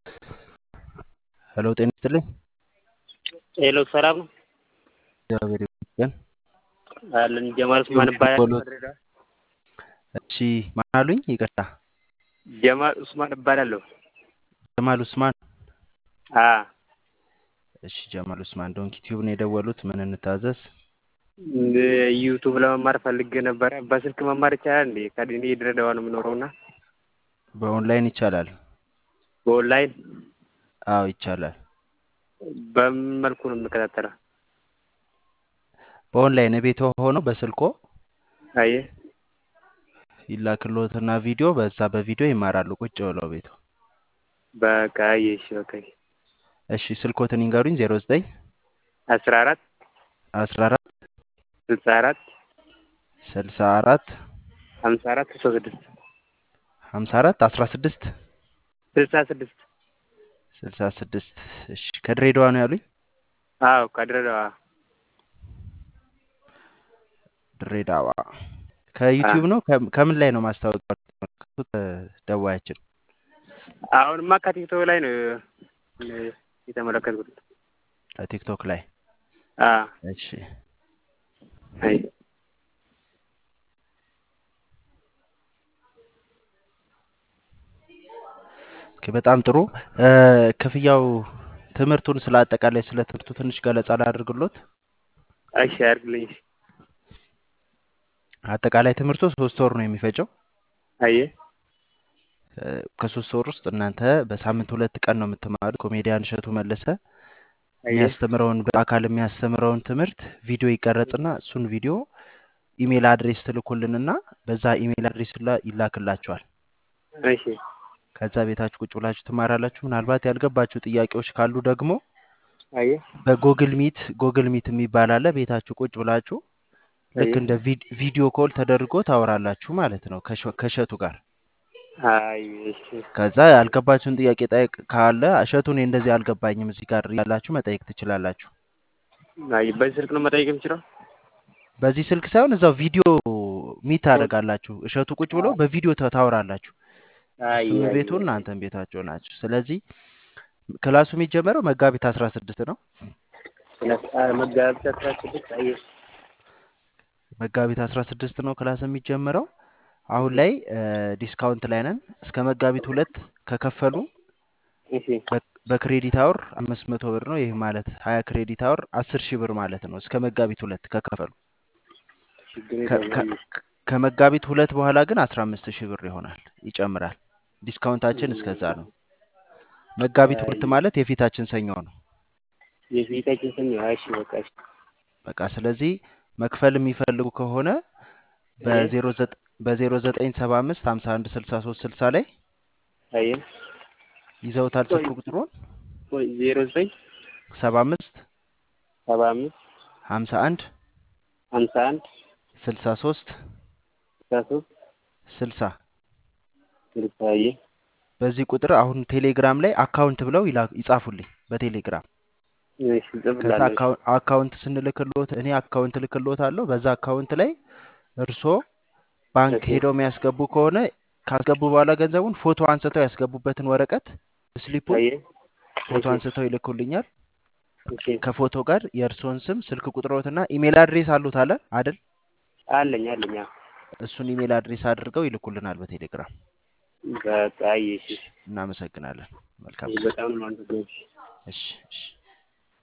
ሄሎ ጤና ይስጥልኝ። ሄሎ ሰላም ነው እግዚአብሔር ይመስገን። አለን ጀማል ኡስማን እባላለሁ በሎት ከድሬዳዋ። እሺ ማን አሉኝ? ይቅርታ ጀማል ኡስማን እባላለሁ። ጀማል ኡስማን። አ እሺ ጀማል ኡስማን ዶንኪ ቲዩብ ነው የደወሉት። ምን እንታዘዝ? ዩቱብ ለመማር ፈልጌ ነበረ። በስልክ መማር ይቻላል እንዴ? ከእኔ ድሬዳዋ ነው የምኖረው እና በኦንላይን ይቻላል? በኦንላይን አዎ ይቻላል። በምን መልኩ ነው የምከታተለው? በኦንላይን ቤቶ ሆኖ በስልኮ አየ ይላክሎትና ቪዲዮ በዛ በቪዲዮ ይማራሉ ቁጭ ብለው ቤቱ። በቃ አየ እሺ በቃ እሺ ስልኮትን ይንገሩኝ። ዜሮ ዘጠኝ አስራ አራት አስራ አራት ስልሳ አራት ስልሳ አራት ሀምሳ አራት ስልሳ ስድስት ሀምሳ አራት አስራ ስድስት ስልሳ ስድስት ስልሳ ስድስት እሺ ከድሬዳዋ ነው ያሉኝ? አዎ ከድሬዳዋ ድሬዳዋ ከዩቲዩብ ነው ከም- ከምን ላይ ነው ማስታወቂያ የተመለከቱት? ደዋያችን አሁንማ ከቲክቶክ ላይ ነው የተመለከትኩት። ቲክቶክ ላይ አ እሺ አይ ኦኬ፣ በጣም ጥሩ እ፣ ክፍያው ትምህርቱን ስለ አጠቃላይ ስለ ትምህርቱ ትንሽ ገለጻ ላድርግሎት። እሺ አድርግልኝ። እሺ አጠቃላይ ትምህርቱ ሶስት ወር ነው የሚፈጀው። አየ እ፣ ከሶስት ወር ውስጥ እናንተ በሳምንት ሁለት ቀን ነው የምትማሩት። ኮሜዲያን እሸቱ መለሰ አየ የሚያስተምረውን በአካል የሚያስተምረውን ትምህርት ቪዲዮ ይቀረጽና እሱን ቪዲዮ ኢሜል አድሬስ ትልኩልንና በዛ ኢሜል አድሬስ ላይ ይላክላችኋል። እሺ ከዛ ቤታችሁ ቁጭ ብላችሁ ትማራላችሁ። ምናልባት ያልገባችሁ ጥያቄዎች ካሉ ደግሞ አየ በጎግል ሚት ጎግል ሚት የሚባል አለ። ቤታችሁ ቁጭ ብላችሁ ልክ አየ እንደ ቪድ- ቪዲዮ ኮል ተደርጎ ታወራላችሁ ማለት ነው ከሸ- ከእሸቱ ጋር። አይ እሺ ከዛ ያልገባችሁን ጥያቄ ጠይቅ ካለ እሸቱ እኔ እንደዚህ አልገባኝም እዚህ ጋር ያላችሁ መጠየቅ ትችላላችሁ። አይ በዚህ ስልክ ነው መጠየቅ የምችለው? በዚህ ስልክ ሳይሆን እዛው ቪዲዮ ሚት ታደርጋላችሁ። እሸቱ ቁጭ ብሎ በቪዲዮ ታ- ታወራላችሁ። አይ እሱም አይ ቤቱ እናንተም ቤታቸው ናችሁ። ስለዚህ ክላሱ የሚጀመረው መጋቢት አስራ ስድስት ነው። መጋቢት አስራ ስድስት አየ መጋቢት አስራ ስድስት ነው ክላስ የሚጀምረው። አሁን ላይ ዲስካውንት ላይ ነን። እስከ መጋቢት ሁለት ከከፈሉ እሺ በ- በክሬዲት አወር አምስት መቶ ብር ነው። ይህ ማለት ሀያ ክሬዲት አወር አስር ሺህ ብር ማለት ነው። እስከ መጋቢት ሁለት ከከፈሉ ችግር ከ- የለውም። ከ- አየ ከመጋቢት ሁለት በኋላ ግን አስራ አምስት ሺህ ብር ይሆናል፣ ይጨምራል። ዲስካውንታችን እስከዛ ነው። መጋቢት ሁለት አይ ማለት የፊታችን ሰኞ ነው። የፊታችን ሰኞ እሺ በቃ እሺ በቃ ስለዚህ መክፈል የሚፈልጉ ከሆነ አየ በዜሮ ዘጠ- በዜሮ ዘጠኝ ሰባ አምስት ሀምሳ አንድ ስልሳ ሶስት ስልሳ ላይ አየ ይዘውታል ቆይ ስልክ ቁጥሩን ቆይ ዜሮ ዘጠኝ ሰባ አምስት ሰባ አምስት ሀምሳ አንድ ሀምሳ አንድ ስልሳ ሶስት ስልሳ ሶስት ስልሳ ስልሳ አየ በዚህ ቁጥር አሁን ቴሌግራም ላይ አካውንት ብለው ይላ- ይጻፉልኝ በቴሌግራም እሺ ከዛ እጽፍልሃለሁ። እሺ አካው- አካውንት ስንልክሎት እኔ አካውንት ልክሎት አለሁ። በዛ አካውንት ላይ እርሶ ባንክ እሺ ሄደው የሚያስገቡ ከሆነ ካስገቡ በኋላ ገንዘቡን ፎቶ አንስተው ያስገቡበትን ወረቀት ስሊፑን አየ ፎቶ እሺ አንስተው ይልኩልኛል። እሺ ከፎቶ ጋር የእርስዎን ስም፣ ስልክ ቁጥሮትና ኢሜል አድሬስ አሉት አለ አይደል? አለኝ አለኝ አዎ። እሱን ኢሜል አድሬስ አድርገው ይልኩልናል በቴሌግራም። በቃ አየ እሺ እናመሰግናለን። መልካም እሺ ቀን። በጣም ነው የማመሰግነው። እሺ እሺ እሺ